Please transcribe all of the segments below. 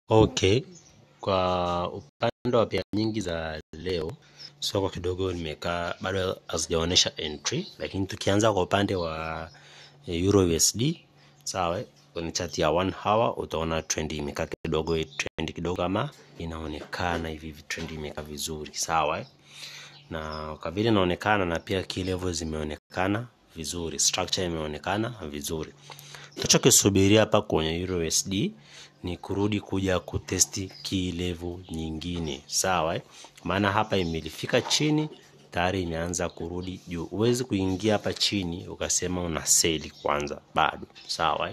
Okay, kwa upande wa pia nyingi za leo soko kidogo nimekaa bado hazijaonyesha entry, lakini tukianza kwa upande wa Euro USD sawa, kwenye chart ya one hour utaona trend imekaa kidogo, trend kidogo kama inaonekana hivi, trend imekaa vizuri sawa, na kwa vile inaonekana na pia key level zimeonekana vizuri, structure imeonekana vizuri. Tunachokisubiria hapa kwenye Euro USD ni kurudi kuja kutesti key level nyingine sawa, eh? Maana hapa imelifika chini tayari imeanza kurudi juu. Huwezi kuingia hapa chini ukasema una seli kwanza, bado sawa, eh?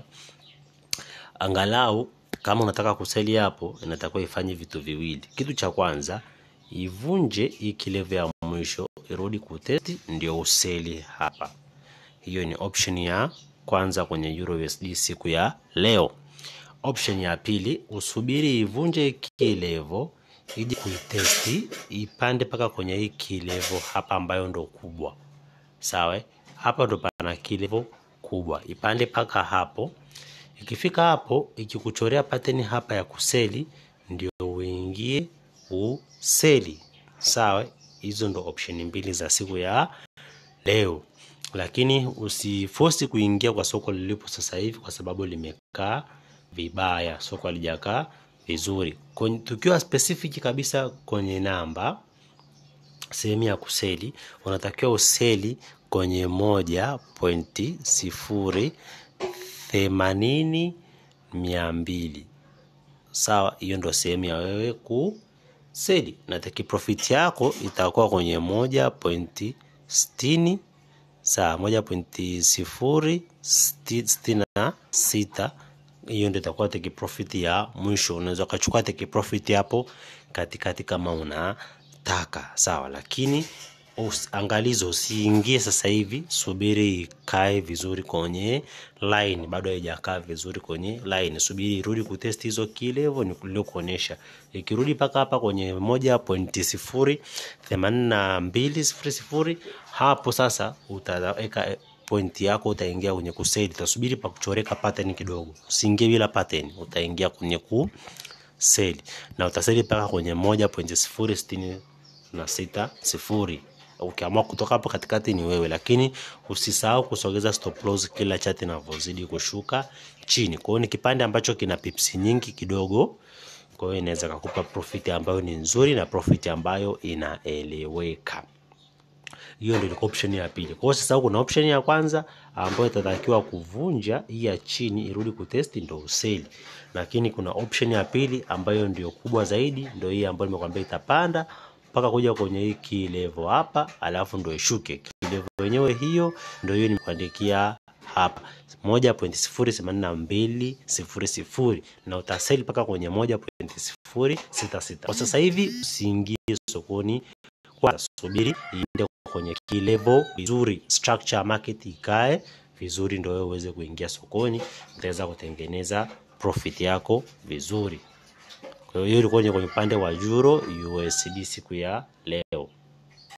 Angalau kama unataka kuseli hapo, inatakiwa ifanye vitu viwili. Kitu cha kwanza ivunje hii key level ya mwisho, irudi kutesti, ndio useli hapa. Hiyo ni option ya kwanza kwenye Euro USD siku ya leo. Option ya pili usubiri ivunje key level ije kuitesti ipande mpaka kwenye hii key level hapa ambayo ndo kubwa sawa. Hapa ndo pana key level kubwa, ipande mpaka hapo. Ikifika hapo, ikikuchorea pattern hapa ya kuseli, ndio uingie useli sawa. Hizo ndo option mbili za siku ya leo, lakini usifosi kuingia kwa soko lilipo sasa hivi, kwa sababu limekaa vibaya, soko halijakaa vizuri. Tukiwa specific kabisa kwenye namba, sehemu ya kuseli, unatakiwa useli kwenye moja pointi sifuri themanini mia mbili sawa. Hiyo ndo sehemu ya wewe kuseli, na take profit yako itakuwa kwenye moja pointi sitini sawa, moja pointi sifuri sitini na sita hiyo ndio itakuwa take profit ya mwisho. Unaweza ukachukua take profit hapo katikati kama unataka sawa, lakini us, angalizo usiingie sasa hivi, subiri ikae vizuri kwenye line. Bado haijakaa vizuri kwenye line, subiri irudi kutest hizo key level nilikuonyesha. Ikirudi mpaka hapa kwenye moja pointi sifuri themanini na mbili sifuri sifuri hapo sasa utaweka pointi yako utaingia kwenye kuseli, utasubiri pa kuchoreka pattern kidogo. Usiingie bila pattern, utaingia kwenye kuseli na utaseli mpaka kwenye moja pointi sifuri sitini na sita sifuri. Ukiamua kutoka hapo katikati ni wewe, lakini usisahau kusogeza stop loss kila chati inavyozidi kushuka chini. Kwa hiyo ni kipande ambacho kina pips nyingi kidogo, kwa hiyo inaweza kukupa profit ambayo ni nzuri na profit ambayo inaeleweka. Hiyo ndio option ya pili. Kwa hiyo sasa kuna option ya kwanza ambayo itatakiwa kuvunja hii ya chini irudi kutesti ndio useli, lakini kuna option ya pili ambayo ndio kubwa zaidi, ndio hii ambayo nimekwambia itapanda mpaka kuja kwenye hii key level hapa, alafu ndio ishuke. Key level yenyewe hiyo ndio hiyo nimekuandikia hapa moja pointi sifuri themanini na mbili sifuri sifuri na utaseli mpaka kwenye moja pointi sifuri sita sita. Kwa sasa hivi usiingie sokoni kwanza, subiri iende kwenye key level vizuri, structure market ikae vizuri, ndio wewe uweze kuingia sokoni, utaweza kutengeneza profit yako vizuri. Kwa hiyo ilikuwa kwenye upande wa Euro USD siku ya leo.